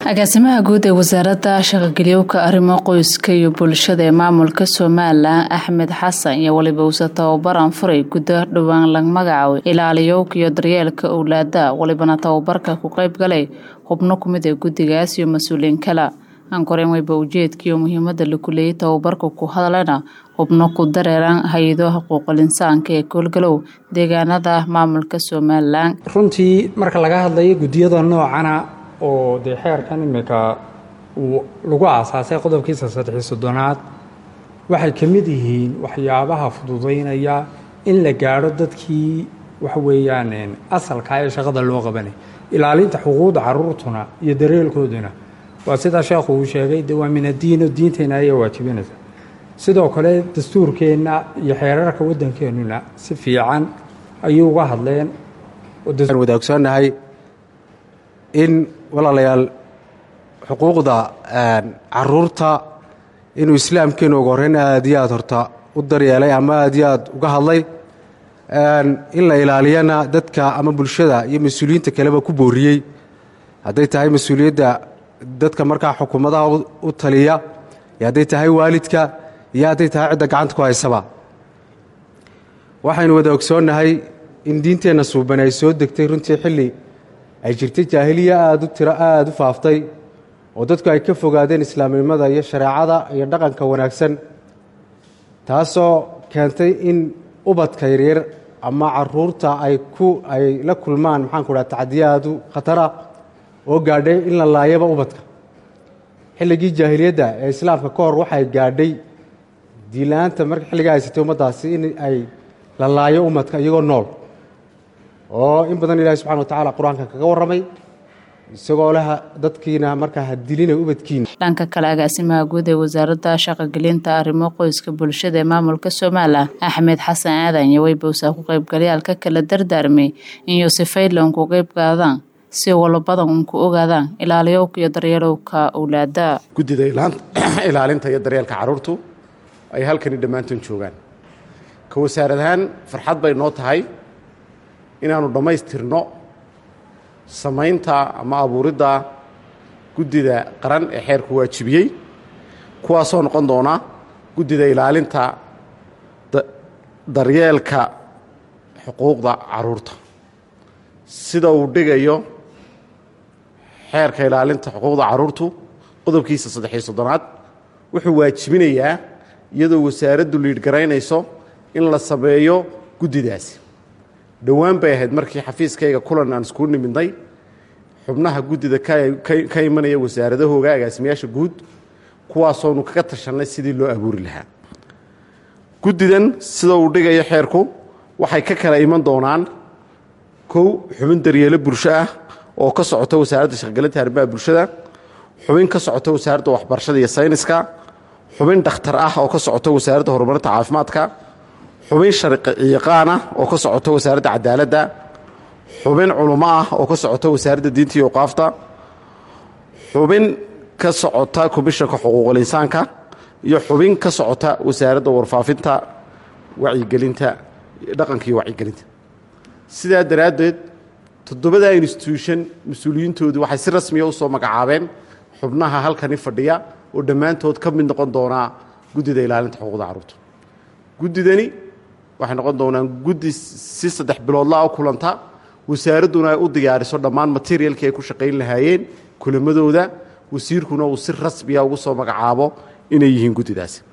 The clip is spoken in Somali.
agaasimaha guud ee wasaaradda shaqageliyowka arrimo qoyska iyo bulshada ee maamulka somalilan axmed xasan iyo weliba uuse tababaran furay guddo dhowaan lag magacaaway ilaaliyowka iyo daryeelka owlaada walibana tababarka ku qeyb galay xubno kumid ee guddigaas iyo mas-uuliyiin kale ankoreen weyba ujeedkiiyo muhiimada laku leeyay tababarka ku hadlana xubno ku dareeran hay-ado xuquuqul insaanka ee koolgalow deegaanada maamulka somalilan runtii marka laga hadlayo guddiyada noocana oo dee xeerkan imika uu lagu aasaasay qodobkiisa saddexiy soddonaad waxay ka mid yihiin waxyaabaha fududaynaya in la gaadho dadkii waxa weeyaan asalkaa ee shaqada loo qabanay ilaalinta xuquuqda caruurtuna iyo dareelkooduna waa sidaa sheekhu uu sheegay de waa min addiino diinteenna ayaa waajibinaysa sidoo kale dastuurkeenna iyo xeerarka waddankeennuna si fiican ayuu uga hadleen wadaagsannahay in walaalayaal xuquuqda caruurta inuu islaamkeenu uga horreyn aad iyo aad horta u daryeelay ama aad iyo aad uga hadlay in la ilaaliyana dadka ama bulshada iyo mas-uuliyiinta kaleba ku booriyey hadday tahay mas-uuliyadda dadka markaa xukuumadaha u taliya iyo hadday tahay waalidka iyo hadday tahay cidda gacanta ku haysaba waxaynu wada ogsoonnahay in diinteenna suuban ay soo degtay runtii xilli ay jirtay jaahiliya aad u tiro aada u faaftay oo dadku ay ka fogaadeen islaamnimada iyo shareecada iyo dhaqanka wanaagsan taasoo keentay in ubadka yaryar ama caruurta ay ku ay la kulmaan maxaanku dhaha tacdiya aad u khatara oo gaadhay in la laayaba ubadka xilligii jaahiliyadda ee islaamka ka hor waxay gaadhay diila-aanta marka xilligaa haysatay ummaddaasi in ay la laayo umadka iyagoo nool oo in badan ilahi subxana watacala qur-aanka kaga warramay isagoo leh dadkiina markaa ha dilina ubadkiina dhanka kale agaasimaha guud ee wasaaradda shaqagelinta arrimo qoyska bulshada ee maamulka somalilan axmed xasan aadan iyo weybowsaa ku qaybgalayaalka kala dardaarmay in yosefaylan ku qeyb qaadaan si walabadan un ku ogaadaan ilaaliyowka iyo daryeelowka owlaada guddida ilaalinta iyo daryeelka carruurtu ay halkani dhammaantoon joogaan ka wasaarad ahaan farxad bay noo tahay inaannu dhammaystirno samaynta ama abuuridda guddida qaran ee xeerku waajibiyey kuwaasoo noqon doona guddida ilaalinta daryeelka xuquuqda carruurta sida uu dhigayo xeerka ilaalinta xuquuqda carruurtu qodobkiisa saddexiyo soddonaad wuxuu waajibinayaa iyadoo wasaaraddu liidhgaraynayso in la sameeyo guddidaasi dhowaan bay ahayd markii xafiiskayga kulan aan iskugu nimidnay xubnaha guddida ka imanaya wasaaradahooga agaasimayaasha guud kuwaasoonu kaga tashannay sidii loo abuuri lahaa guddidan sida uu dhigayo xeerku waxay ka kala iman doonaan kow xubin daryeelo bulsho ah oo ka socota wasaaradda shaqagelinta arrimaha bulshada xubin ka socota wasaaradda waxbarashada iyo sayniska xubin dhakhtar ah oo ka socota wasaaradda horumarinta caafimaadka xubin sharciyaqaan ah oo ka socota wasaaradda cadaaladda xubin culummo ah oo ka socota wasaaradda diinta iyo awqaafta xubin ka socota komishanka xuquuqul insaanka iyo xubin ka socota wasaaradda warfaafinta wacyigelinta dhaqanka iyo wacyigelinta sidaa daraaddeed toddobada instituution mas-uuliyiintoodu waxay si rasmiya u soo magacaabeen xubnaha halkani fadhiya oo dhammaantood ka mid noqon doonaa guddida ilaalinta xuquuqda carruurta guddidani waxay noqon doonaan guddi si saddex biloodlaa u kulanta wasaaradduna ay u diyaariso dhammaan materialkii ay ku shaqayn lahaayeen kulamadooda wasiirkuna uu si rasmiya ugu soo magacaabo inay yihiin guddidaasi